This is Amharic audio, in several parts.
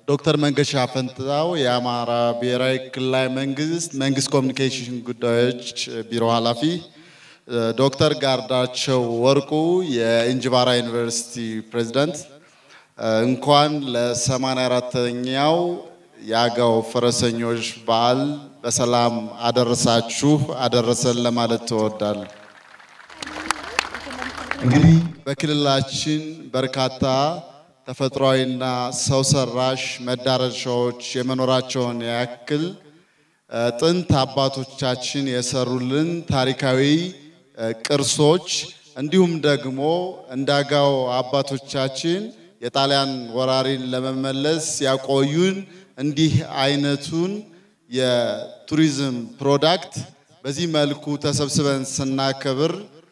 ዶክተር መንገሻ ፈንታው የአማራ ብሔራዊ ክልላዊ መንግስት መንግስት ኮሚኒኬሽን ጉዳዮች ቢሮ ኃላፊ፣ ዶክተር ጋርዳቸው ወርቁ የእንጅባራ ዩኒቨርሲቲ ፕሬዝዳንት፣ እንኳን ለ84ተኛው የአገው ፈረሰኞች በዓል በሰላም አደረሳችሁ አደረሰን ለማለት ትወዳለሁ። እንግዲህ በክልላችን በርካታ ተፈጥሯዊና ሰው ሰራሽ መዳረሻዎች የመኖራቸውን ያክል ጥንት አባቶቻችን የሰሩልን ታሪካዊ ቅርሶች እንዲሁም ደግሞ እንደ አገው አባቶቻችን የጣሊያን ወራሪን ለመመለስ ያቆዩን እንዲህ አይነቱን የቱሪዝም ፕሮዳክት በዚህ መልኩ ተሰብስበን ስናከብር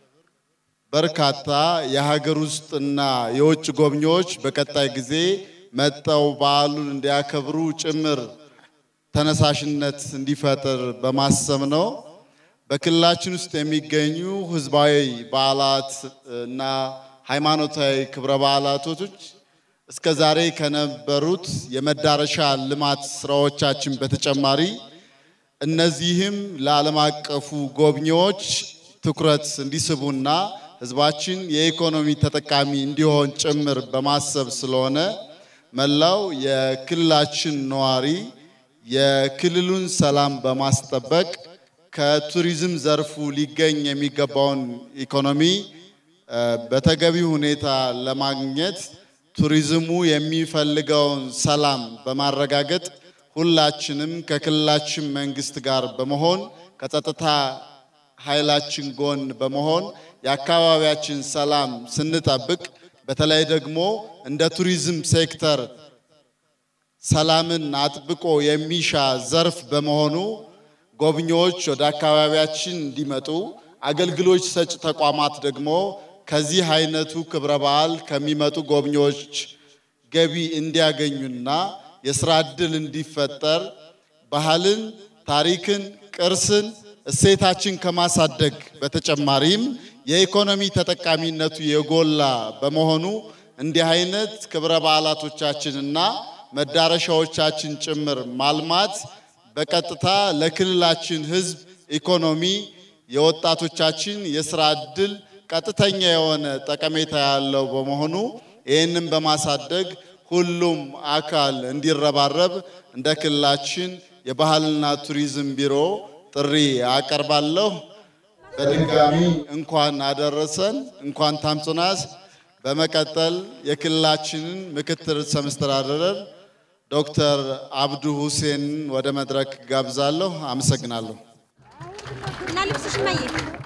በርካታ የሀገር ውስጥና የውጭ ጎብኚዎች በቀጣይ ጊዜ መጠው በዓሉን እንዲያከብሩ ጭምር ተነሳሽነት እንዲፈጥር በማሰብ ነው። በክልላችን ውስጥ የሚገኙ ህዝባዊ በዓላት እና ሃይማኖታዊ ክብረ በዓላቶች እስከ ዛሬ ከነበሩት የመዳረሻ ልማት ስራዎቻችን በተጨማሪ እነዚህም ለዓለም አቀፉ ጎብኚዎች ትኩረት እንዲስቡና ህዝባችን የኢኮኖሚ ተጠቃሚ እንዲሆን ጭምር በማሰብ ስለሆነ መላው የክልላችን ነዋሪ የክልሉን ሰላም በማስጠበቅ ከቱሪዝም ዘርፉ ሊገኝ የሚገባውን ኢኮኖሚ በተገቢ ሁኔታ ለማግኘት ቱሪዝሙ የሚፈልገውን ሰላም በማረጋገጥ ሁላችንም ከክልላችን መንግስት ጋር በመሆን ከጸጥታ ኃይላችን ጎን በመሆን የአካባቢያችን ሰላም ስንጠብቅ በተለይ ደግሞ እንደ ቱሪዝም ሴክተር ሰላምን አጥብቆ የሚሻ ዘርፍ በመሆኑ ጎብኚዎች ወደ አካባቢያችን እንዲመጡ፣ አገልግሎት ሰጪ ተቋማት ደግሞ ከዚህ አይነቱ ክብረ በዓል ከሚመጡ ጎብኚዎች ገቢ እንዲያገኙና የስራ ዕድል እንዲፈጠር ባህልን፣ ታሪክን፣ ቅርስን፣ እሴታችን ከማሳደግ በተጨማሪም የኢኮኖሚ ተጠቃሚነቱ የጎላ በመሆኑ እንዲህ አይነት ክብረ በዓላቶቻችንና መዳረሻዎቻችን ጭምር ማልማት በቀጥታ ለክልላችን ሕዝብ ኢኮኖሚ፣ የወጣቶቻችን የስራ ዕድል ቀጥተኛ የሆነ ጠቀሜታ ያለው በመሆኑ ይህንን በማሳደግ ሁሉም አካል እንዲረባረብ እንደ ክልላችን የባህልና ቱሪዝም ቢሮ ጥሪ አቀርባለሁ። በድጋሚ እንኳን አደረሰን፣ እንኳን ታምጽናስ። በመቀጠል የክልላችንን ምክትል ርዕሰ መስተዳድር ዶክተር አብዱ ሁሴን ወደ መድረክ ጋብዛለሁ። አመሰግናለሁ። እና ልብስሽ ማየ